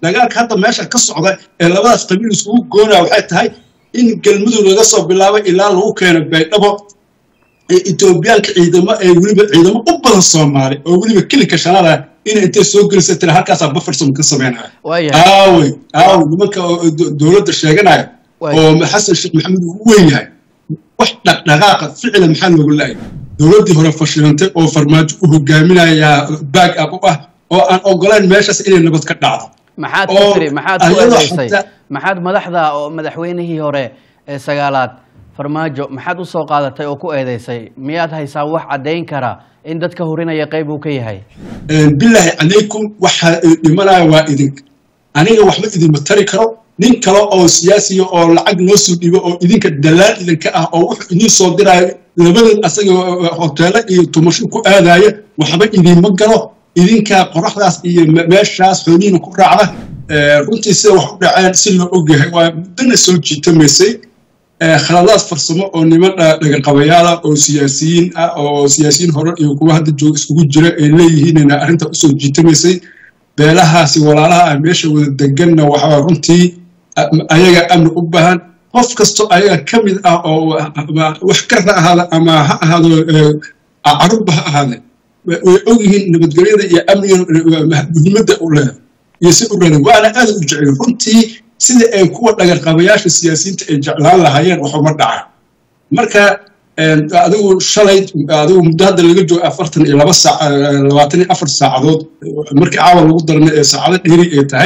dagaalka hadda meesha ka socda ee labadaas qabiil iskugu goonaa waxay tahay in galmudug laga soo bilaabo ilaa lagu keeno baydhabo etoobiyaalka ciidamo ee weliba ciidamo u badan soomaali oo weliba kelinka shanaada inay intay soo gelisa tira halkaasaa bufferson ka sameynaya aawey aawey nimanka dowladda sheeganaya oo xasan sheekh maxamed uu u weyn yahay wax dhaqdhaqaaqa ficila maxaa looga la-ay dowladdii hore fashilantay oo farmaajo u hogaaminayaa baag ab u ah oo aan ogolayn meeshaas inay nabad ka dhacdo maxaad ku tiri maxaad ku eedaysay maxaad madaxda oo madaxweynihii hore ee sagaalaad farmaajo maxaad u soo qaadatay oo ku eedaysay miyaad haysaa wax caddayn kara in dadka hurinaya qayb uu ka yahay bilaahi calaykum waxa dhimanaya waa idinka aniga waxba idinma tari karo nin kale oo siyaasiya oo lacag noo soo dhibo oo idinka dalaal idinka ah oo wuxuu idiin soo diraayo labadan asaga hoteelo iyo tumasho ku aadaya waxba idinma galo idinkaa qoraxdaas iyo meeshaas xoolihiina ku raacda runtii sida wax u dhaceen si loo ogyahay waa muddana soo jiitamaysay khaladaad farsamo oo niman dhagaqabayaala oo siyaasiyiin ah oo siyaasiyiin hore iyo kuwa hadda jooga iskugu jira ay leeyihiinna arrinta usoo jiitamaysay beelahaasi walaalaha ah meesha wada deganna waxaa runtii ayaga amni u baahan qof kastoo ayaga ka mid ah oo wax kar ha ahaada ama ha ahaado carurba ha ahaade way ogyihiin nabadgelyada iyo amniga muhiimadda u leedahay iyo si u reedan waana aad u jecel runtii sida ay kuwa dhagarqabayaasha siyaasiyiinta ay jeclaan lahaayeen waxuma dhaca marka adigu shalay adigu muddo hadda laga joogo afartan iyo laba saac labaatan iyo afar saacadood markii caawa lagu darna ee saacado dheeri ay tahay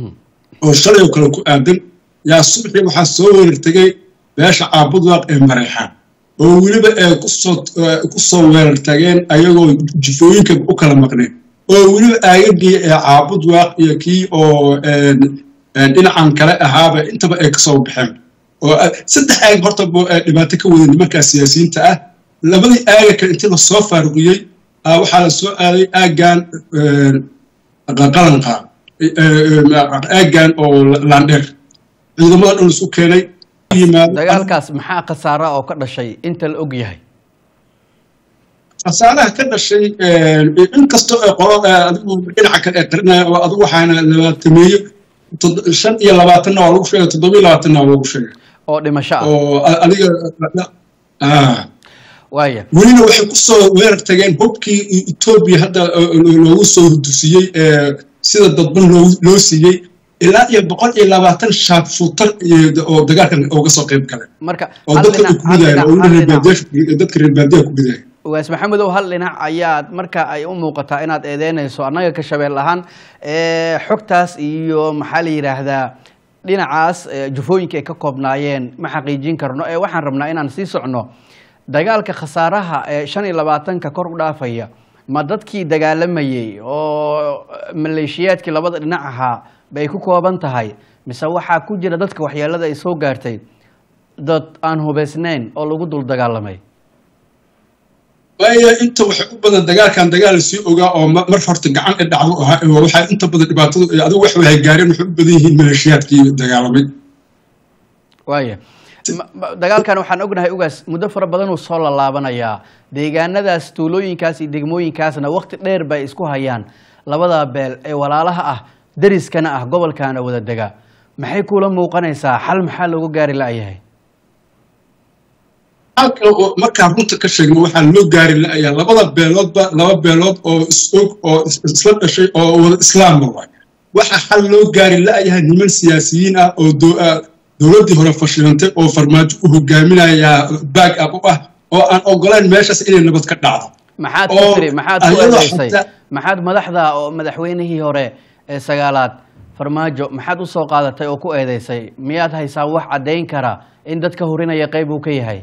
oo shalay oo kale ku aadan yaa subaxii waxaa soo weerar tegay beesha caabudwaaq ee mareexaan oo weliba ay kusoo ku soo weerar tageen ayagoo jifooyinka u kala maqneen oo weliba aagagii ee caabudwaaq iyo kii oo dhinacan kale ahaaba intaba ay kasoo baxeen oo saddex aag horta dhibaato ka wada nimankaa siyaasiyiinta ah labadii aaga kale intii lasoo faaruqiyey waxaa la soo aaday aaggan qalanqa aaggan oo laandheer ciidamada dhan isku keenay dagaalkaas maxaa khasaara oo ka dhashay inta la og yahay khasaaraha ka dhashay inkastoo ay qolo adigu dhinaca kale ee qarinaya oo adigu waxaana labaatameeyo shan iyo labaatanna waa lagu sheegay toddoba iyo labaatanna waa lagu sheegay oo dhimasho ah oo adiga waaya welina waxay ku soo weerar tageen hubkii etoobiya hadda loogu soo hurdusiyey sida dadban loo siiyey ilaa iyo boqol iyo labaatan shaab fuutar oo dagaalkan uga soo qayb galay marka oo dadka ay ku gudayaan oo dadka reer baadiyaha ku gudayaan waas maxamedow hal dhinac ayaad marka ay u muuqataa inaad eedeynayso annaga ka shabeel ahaan xogtaas iyo maxaa la yidhaahdaa dhinacaas jufooyinka ay ka koobnaayeen ma xaqiijin karno ee waxaan rabnaa inaan sii socno dagaalka khasaaraha ee shan iyo labaatanka kor u dhaafaya ma dadkii dagaalamayey oo maleeshiyaadkii labada dhinac ahaa bay ku kooban tahay mise waxaa ku jira dadka waxyeelada ay soo gaartay dad aan hubaysnayn oo lagu dul dagaalamay waayo inta waxay u badan dagaalkan dagaal sii ogaa oo mar horta gacan i dhacdo ahaa waxaa inta badan dhibaatadu adigu wax waxay gaareen waxay u badan yihiin maleeshiyaadkii dagaalamay waaya dagaalkan waxaan ognahay ugaas muddo fara badan uu soo lalaabanayaa deegaanadaas tuulooyinkaas iyo degmooyinkaasna waqti dheer bay isku hayaan labada beel ee walaalaha ah deriskana ah gobolkaana wada dega maxay kuula muuqanaysaa xal maxaa looga gaari la'yahay halka markaan runta ka sheegno waxaa loo gaari la'ayaa labada beeloodba laba beelood oo is-og oo isla dhashay oo wada islaamba waay waxaa xal loo gaari la'yahay niman siyaasiyiin ah oo dowladdii hore fashilantay oo farmaajo u hogaaminayaa baag ab u ah oo aan ogolayn meeshaas inay nabad ka dhacdo maxaad ku tiri maxaad ku eedaysay maxaad madaxda oo madaxweynihii hore ee sagaalaad farmaajo maxaad u soo qaadatay oo ku eedaysay miyaad haysaa wax caddayn kara in dadka hurinaya qayb uu ka yahay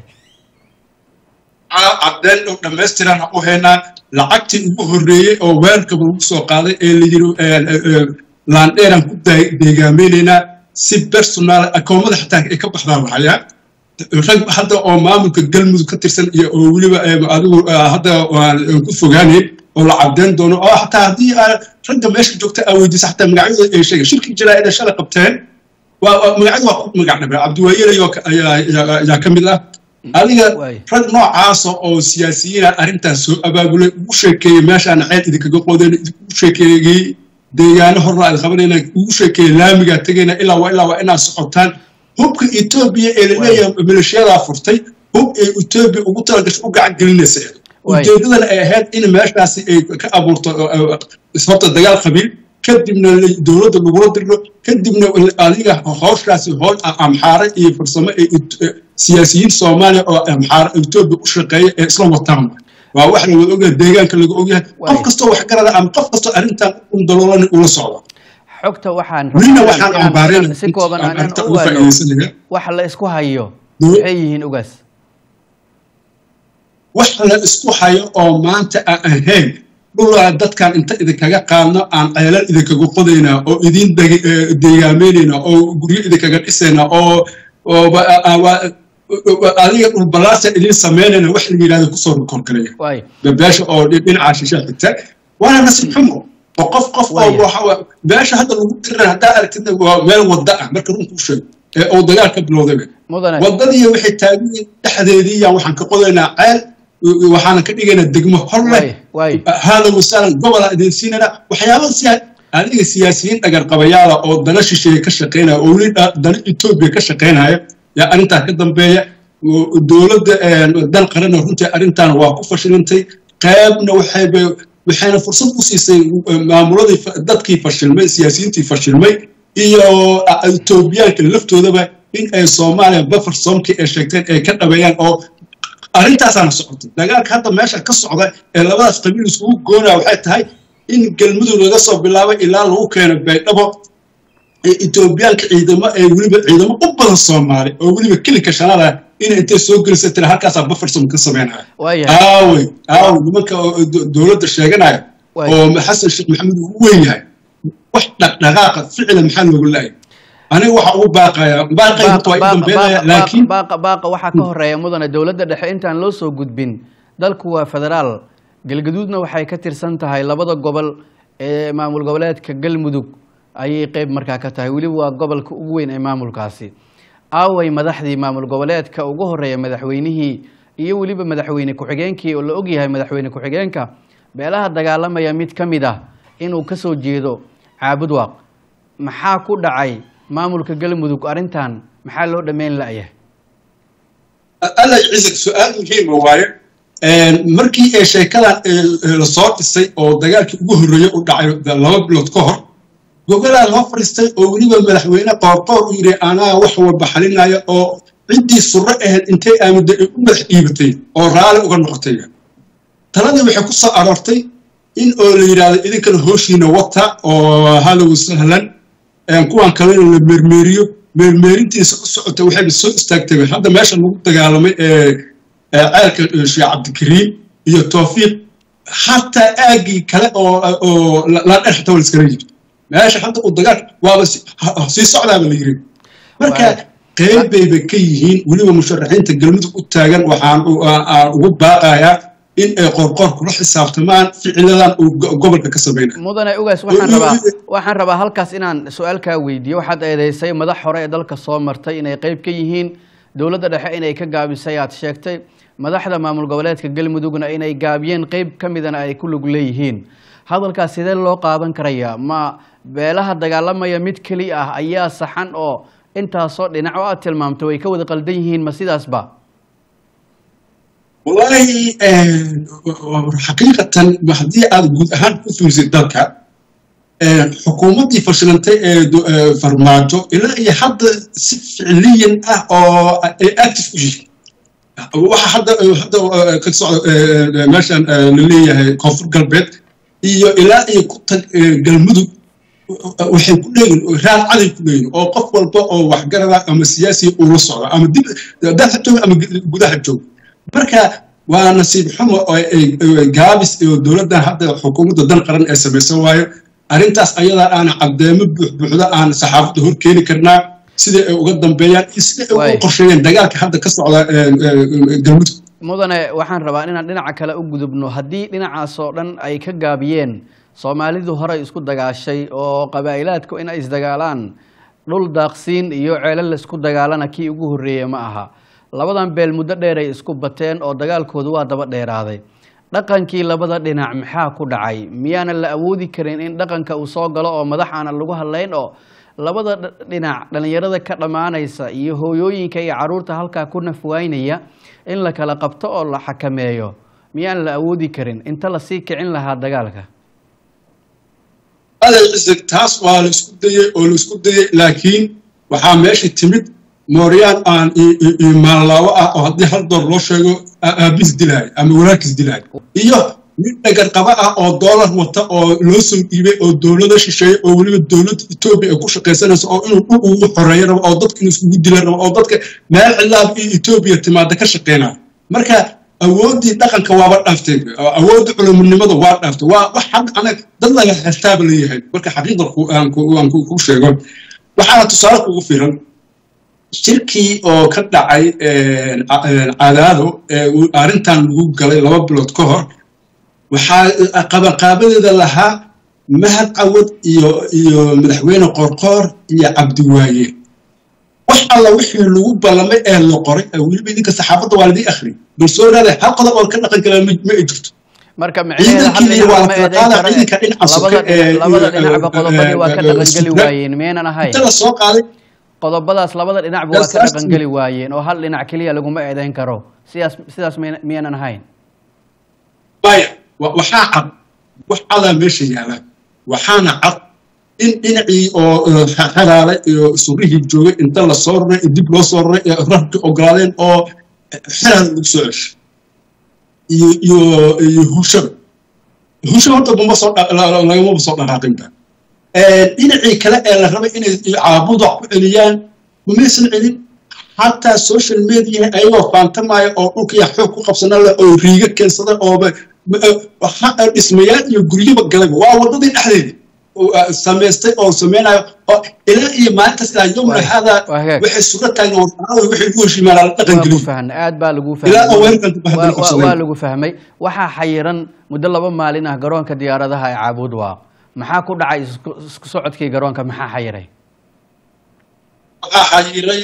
caddeyn oo dhammaystiraan u haynaa lacagtii ugu horreeyey oo weerarkaba lagu soo qaaday ee la yidhi laandheeraan ku deegaameynaynaa si personaal akoomada xataa ay ka baxdaan lahayaa rag hadda oo maamulka galmudug ka tirsan iyo oo weliba adigu hadda aan ku fogaanayn oo la caddeyn doono oo xataa haddii ragga meesha joogta aa weydiisa xataa magacyadooda ay sheegeen shirki jaraa'ida shalay qabteen magacyada waa ku magac dhabeen cabdiwaayelayo ayaa ka mid ah adiga rag noocaasa oo siyaasiyiina arrintaas soo abaabulay ugu sheekeeyey meeshaan ceed idinkaga qoodeen ugu sheekeeyey deegaano horna ay qabanayna ugu sheekeeya laamigaa tegayna ilaa waa ilaa waa inaad socotaan hubka etoobiya ee laleeyahay milishyadaa furtay hub ee etoobiya ugu talagasho u gacan gelinaysa ujeedadan ay ahayd in meeshaasi ay ka abuurto horta dagaal qabiil kadibna dowladda lagula dirno kadibna adiga hawshaasi howl amxaare iyo farsamo ee siyaasiyiin soomaaliya oo amxaare etoobiya u shaqeeya ee isla wataan waa wax la wada ogyahay deegaanka laga ogyahay qof kastoo wax garada ama qof kastoo arrintan u daloolani ula socdo xogta waxaan welina waxaan ambaareen si kooban aan arrinta u uga ogaano faa'iidaysanaya waxa la isku hayo maxay yihiin ogaas wax la isku hayo oo maanta aan ahayn dhulaa dadkan inta idinkaga qaadno aan ceelal idinkaga qodaynaa oo idin deg- eh, deegaamaynayna oo guryo idinkaga dhisaynaa oo oo ba- a- wa- adiga dhulbalaasa idin samaynayna wax la yidhahdo kusoo rukorgalaya waay beesha oo dhi- dhinaca shisha xigta waana nasiib xumo oo qof qof oo Waaya. waxa wa- beesha hadda lagu tiran haddaa aragtid waa meel wadda ah marka runku sheego ee oo dagaal ka bilowdayba mudane waddadii waxay taagan dhexdeedii yaan waxaan ka qodaynaa ceel waxaanan ka dhigaynaa degmo horle waay waay hada wasaalan gobolaa idin siinana waxyaabada siyaa adiga siyaasiyiin dhagarqabayaala oo dana shisheeye ka shaqaynaya oo weli dha- dana etoobiya ka shaqaynaya yaa arrintaa ka dambeeya oo dowladda dan qarana runtii arrintan waa ku fashilintay qaybna waxayba waxayna fursad u siisay eh, maamuladii fa- dadkii fashilmay siyaasiyiintii fashilmay iyo ah, etoobiyaanka laftoodaba in ay soomaaliya bafar soomkii ay sheegteen ay ka dhabeeyaan oo arrintaasaana socotay dagaalka hadda meesha ka socda ee labadaas qabiil iskugu goonaya waxay tahay in galmudug laga soo bilaabo ilaa lagu keeno baydhabo ee etoobiyaanka ciidamo ee weliba ciidamo u badan soomaali oo weliba kelinka shanada in intay soo gelisa tira halkaasaa bufferson ka sameynaya waayahay aawey aawey nimanka oo do- dowladda sheeganaya Waay. oo xasan sheekh maxamed uu u weyn yahay wax dhaqdhaqaaqa ficila maxaa loogu laayay aniga waxa ugu baaqaya baaqay waa i dambeynaya laakiin baaqa baaqa waxaa ka horeeya mudane dowladda dhexe intaan loo soo gudbin dalku waa federaal galgaduudna waxay ka tirsan tahay labada gobol ee maamul goboleedka galmudug ayay qeyb markaa ka tahay weliba waa gobolka ugu weyn ee maamulkaasi aaway madaxdii maamul goboleedka ugu horeeya madaxweynihii iyo weliba madaxweyne ku-xigeenkii oo la ogyahay madaxweyne ku-xigeenka beelaha dagaalamaya mid ka mid ah inuu ka soo jeedo caabudwaaq maxaa ku dhacay maamulka galmudug arrintan maxaa loo dhammayn la'yahay alla ciisak su-aal muhiima waaye markii ee sheekadan lasoo dhisay oo dagaalkii ugu horreeyey u dhacay laba bilood ka hor gogolaa loo fadhiistay oo weliba madaxweyne qoorqoor u yidhi anaa wax walba xalinaya oo ciddii surro ahayd intay aamudda ay u madax dhiibatay oo raalli uga noqotay taladii waxay ku soo aroortay in oo la yidhaahdo idinkana hooshiina wata oo halow sahlan kuwan kalena la meermeeriyo meermeerintiisa u socota waxayna soo istaagtay hadda meesha lagu dagaalamay ee ceelka sheekh cabdikariim iyo towfiiq xataa aaggii kale oo oo la dhex xataa waa liskala yiri meesha hadda uu dagaal waaba sii socdaaba la yiri marka qayb bayba ka yihiin weliba musharaxiinta galmudug u taagan waxaan ugu baaqayaa in ay qorqoor kula xisaabtamaan ficiladan uu gobolka ka samaynayo mudane ugaas waxaan rabaa waxaan rabaa halkaas inaan su-aal kaa weydiiyo waxaad eedeysay madax hore ee dalka soo martay inay qeyb ka yihiin dowladda dhexe inay ka gaabisay aad sheegtay madaxda maamul goboleedka galmudugna inay gaabiyeen qeyb ka midana ay ku lug leeyihiin hadalkaas sidee loo qaadan karayaa ma beelaha dagaalamaya mid keli ah ayaa saxan oo intaasoo dhinac oo aad tilmaamtay way ka wada qaldan yihiin ma sidaasba wallaahi xaqiiqatan haddii aad guud ahaan ku fiirsid dalka xukuumaddii fashilantay ee farmaajo ilaa iyo hadda si ficliyan ah oo ay active u yihiin waxa hadda hadda ka socda meeshan la leeyahay koonfur galbeed iyo ilaa iyo ku tag galmudug waxay ku leeyihin raal caday ku leeyihin oo qof walba oo waxgarada ama siyaasiya uu la socdo ama dib dalka jooga ama gudaha jooga marka waa nasiib xumo gaabis iyo dowladdan hadda xukuumadda dan qaran ee samaysan waayo arrintaas ayadaa aana caddeemo buuxbuuxda aan saxaafadda hor keeni karnaa sida ay uga dambeeyaan iyo sida ay uga qorsheeyeen dagaalka hadda ka socda galmudug mudane waxaan rabaa inaan dhinaca kale u gudubno haddii dhinacaas oo dhan ay ka gaabiyeen soomaalidu horey isku dagaashay oo qabaa'ilaadku inay isdagaalaan dhul daaqsiin iyo ceelo laisku dagaalana kii ugu horreeya ma aha labadan beel muddo dheer ay isku bateen oo dagaalkoodu waa daba dheeraaday dhaqankii labada dhinac maxaa ku dhacay miyaanan la awoodi karin in dhaqanka uu soo galo oo madax aanan lagu hadlayn oo labada dhinac dhallinyarada ka dhammaanaysa iyo hooyooyinka iyo caruurta halkaa ku nafwaynaya in la kala qabto oo la xakameeyo miyaan la awoodi karin inta lasii kicin lahaa dagaalka aday cisig taas waa la isku dayey oo la isku dayey laakiin waxaa meesha timid mooryaan aan maanlaawo ah oo haddii hal door loo sheego aabis dilaayo ama walaalkiis dilaayo iyo mid dhagarqaba ah oo doolar wata oo loo soo dhiibay oo dowlada shisheeye oo weliba dowladda etoobiya ay ku shaqaysanayso oo inuu dhul ugu xoreeyo rabo oo dadka inuu iskugu dila rabo oo dadka meel cilaab iyo etoobiya timaada ka shaqaynayo marka awooddii dhaqanka waaba dhaaftay awoodda culumunimada waa dhaaftay waa wax hadda anag dad laga hastaaba leeyahay marka xaqiiqda aan ku sheego waxaana tusaale kugu filan shirkii oo ka dhacay cadaado arrintan lagu galay laba bilood ka hor waxaa qabanqaabadeeda lahaa mahad cawad iyo iyo madaxweyne qorqoor iyo cabdiwaaye wax alla wixii lagu ballamay ee la qoray weliba idinka saxaafadda waa ladii akhri bal soo raada hal qodob oo ka dhaqan kala ma ay jirto marka micnaheeda hal dhinac ma eedayn kare labada dhinacba qodobadii waa ka dhaqangeli waayeen miyaynan ahayn inta la soo qaaday qodobadaas labada dhinacba waa ka dhaqangeli waayeen oo hal dhinac keliya laguma eedayn karo sidaas sidaas miyaynan ahayn maya waxaa cad wax cadaa meesha yaala waxaana cad in dhinacii oo xalaalay iyo surihii joogay inta la soo raray dib loo soo raray ee rarki ogolaadeen oo xalaal lagu soo ceshay iyo iyo iyo hushada hushada horta buma soo lagamaba soo dhaqaaqinba dhinacii kale ee la rabay inay caabuda ku celiyaan umaysan celin xataa social media ayagoo faantamaya oo dhulkaya xoog ku qabsana leh oo riiga keensada ooba dhismayaal iyo guryaba galaba waa waddadii dhexdeedii samaystay oo samaynayo oo ilaa iyo maalintaas ilaa yowmna haadaa waxay suga taagna warfaanada waxay ugu heshiimaan la dhaqan gelin aad baa lagu ilaa oo fahmay weerarkan waa- waa qabsaday lagu fahmay waxaa xayiran muddo laba maalin ah garoonka diyaaradaha ee caabuud waaq maxaa ku dhacay isku isku socodkii garoonka maxaa xayiray waxaa xayiray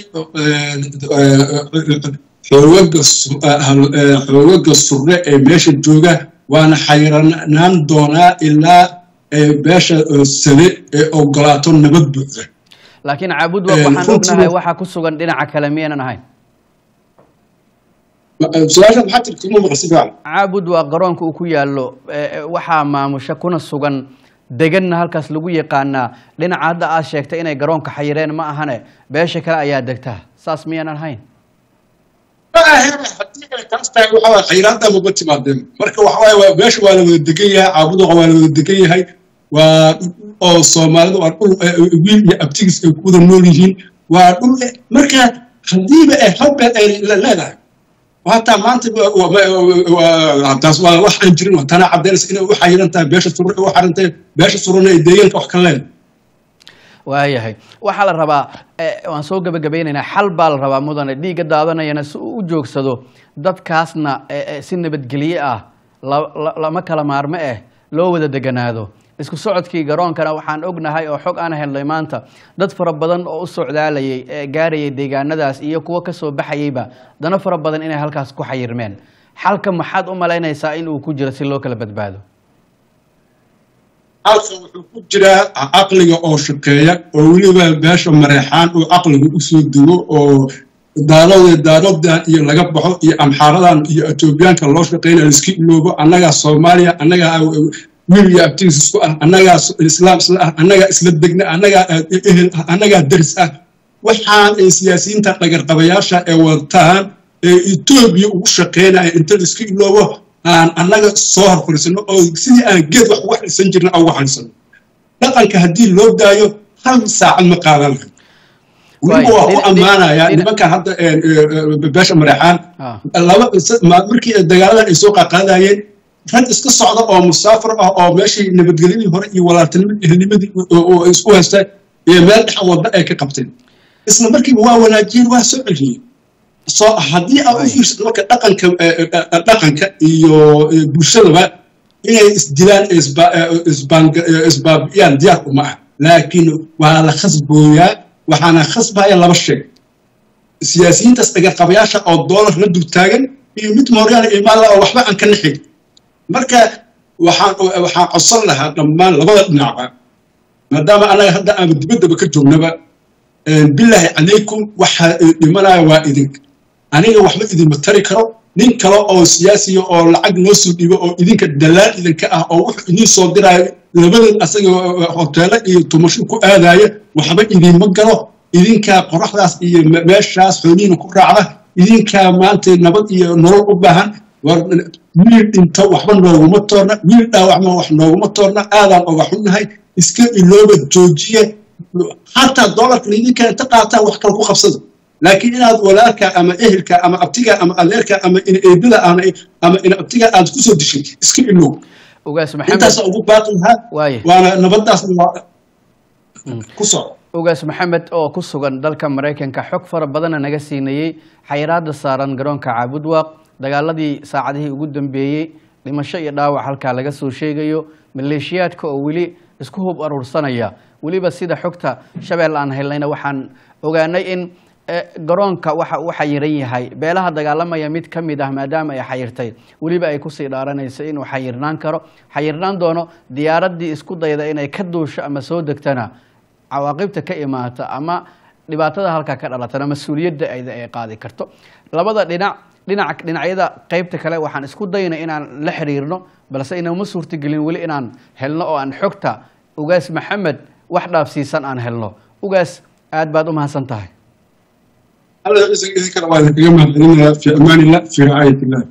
xoogaga su- hal- eh, xoogaga surre ee meesha jooga waana xayiranaan doonaa ilaa eh, beesha eh, sane ee ogolaato nabad buuxda laakiin caabuud waaq Eh, waxaan runtii- ognahay waxaa ku sugan dhinaca kale miyaynan ahayn su-aasha maxaa tiri kuma maqasi fiican caabud waa garoonka uu ku yaallo eh, eh, waxaa maamusha kuna sugan deganna halkaas lagu yaqaanaa dhinaca hadda aad sheegtay inay garoonka xayireen ma ahane beesha kale ayaa degta saas miyaanan ahayn haddii ay taas tahay waxa waye khayraadda maba timaadeen marka waxa waaye waa- meesha waa la wada degan yahay caabuduqa waa la wada degan yahay waa oo soomaalida waa dhul eh, wiil iyo abtigiis ay ku wada nool yihiin waa dhul eh, marka haddiiba ay hal beel ay le- leedahay hataa maanta wa- wa- wa- taas waa wax aan jirin waa tana caddaynaysa inay u xayiran tahay beesha surre u xayiran tahay beesha surrena ay deegaanka wax ka leedahay waayahay waxaa la rabaa eh, waan soo gebagabaynaynaa xal baa la rabaa mudane dhiigga daadanayana si uu u joogsado dadkaasna eh, eh, si nabadgelye ah la- la- lama kala maarmo eh loo wada deganaado isku socodkii garoonkana waxaan ognahay oo xog aan helnay maanta dad fara badan oo u socdaalayay ee gaarayay deegaanadaas iyo kuwo kasoo baxayeyba dana fara badan inay halkaas ku xayirmeen xalka maxaad u malaynaysaa in uu ku jiro si loo kala badbaado halkan wuxuu ku jiraa caqliga oo shaqeeya oo weliba beesha mareexaan oo caqliga usoo dego oo daaroode daarodan iyo laga baxo iyo amxaaradan iyo etoobiyaanka loo shaqeynaya iska iloobo annagaa soomaaliya annagaa wiil iyo abtigiis isku ah annagaa islaam isla ah annagaa isla degna annagaa ehel ah annagaa daris ah waxaan ay siyaasiyiinta dhagarqabayaasha ee wataan ee etoobiya ugu shaqeynaya inta la iska iloobo aan annaga soo horfariisano oo sidii aan geed wax uga xalisan jirna aan uga xalisano dhaqanka haddii loo daayo hal saacad ma qaadan lahay weliba waa ku ammaanayaa nimankan hadda beesha mareexaan Ah. laba ma- markii dagaaladan ay soo qaaqaadayeen rag iska socda oo musaafir ah oo meeshii nabadgelyadii hore iyo walaaltinimadii ehelnimadii oo- oo ay isku haystaan iyo meel dhex wadda ay ka qabteen isla markiiba waa wanaajiyeen waa soo celiyeen soo haddii aad u Waay. fiirsato marka dhaqanka eh, eh, eh, dhaqanka iyo eh, bulshadaba inay isdilaan ee isba- eh, isbaan- eh, isbaabi'iyaan diyaar uma ah laakiin waa la khasbooyaa waxaana khasbaya laba shay siyaasiyiintaas dhagarqabayaasha oo doolar la dul taagan iyo mid mooryaana imaala oo waxba aan ka naxin marka waxaan waxaan codsan lahaa dhammaan labada dhinacba maadaama anaga hadda aanu dibaddaba ka joognaba bilaahi calaykum waxa dhimanaya waa idink aniga waxba idinma tari karo nin kale oo siyaasiya oo lacag noo soo dhibo oo idinka dalaan idinka ah oo wuxuu idiin soo diraayo labadeed asaga hoteelo iyo tumasho ku aadaya waxba idinma galo idinkaa qoraxdaas iyo meeshaas xoolihiina ku raacda idinkaa maanta nabad iyo nolol u baahan wiil dhinto waxba nooguma toorna wiil dhaawacma wax nooguma toorna aadaan oga xunnahay iska ilooba joojiye xataa doolarka idinka inta qaataa wax kale ku qabsada laakiin inaad walaalka ama ehelka ama abtiga ama adeerka ama ina eedada ama ina abtiga aad kusoo dishay iska ilow ugaas maxamed intaasa ugu baaqi lahaa waaye waana nabadaasna waa ku soco ugaas maxamed oo ku sugan dalka maraykanka xog fara badana naga siinayey xayiraada saaran garoonka caabudwaaq dagaaladii saacadihii ugu dambeeyey dhimasho iyo dhaawac halkaa laga soo sheegayo maleeshiyaadka oo weli isku hub aruursanaya weliba sida xogta shabeel aan helnayna waxaan ogaanay in garoonka waxa uu xayiran yahay beelaha dagaalamaya mid ka mid ah maadaama ay xayirtay weliba ay kusii dhaaranayso inuu xayirnaan karo xayirnaan doono diyaaraddii isku dayda inay ka duusho ama soo degtana cawaaqibta ka imaata ama dhibaatada halkaa ka dhalatana mas-uuliyadda ayda ay qaadi karto labada dhinac dhinac dhinacyada qeybta kale waxaan isku daynay inaan la xiriirno balse inama suurtagelin weli inaan helno oo aan xogta ugaas maxamed wax dhaafsiisan aan helno ugaas aad baad u mahadsan tahay الله يجزيك الله خير وأنا في أمان الله في رعاية الله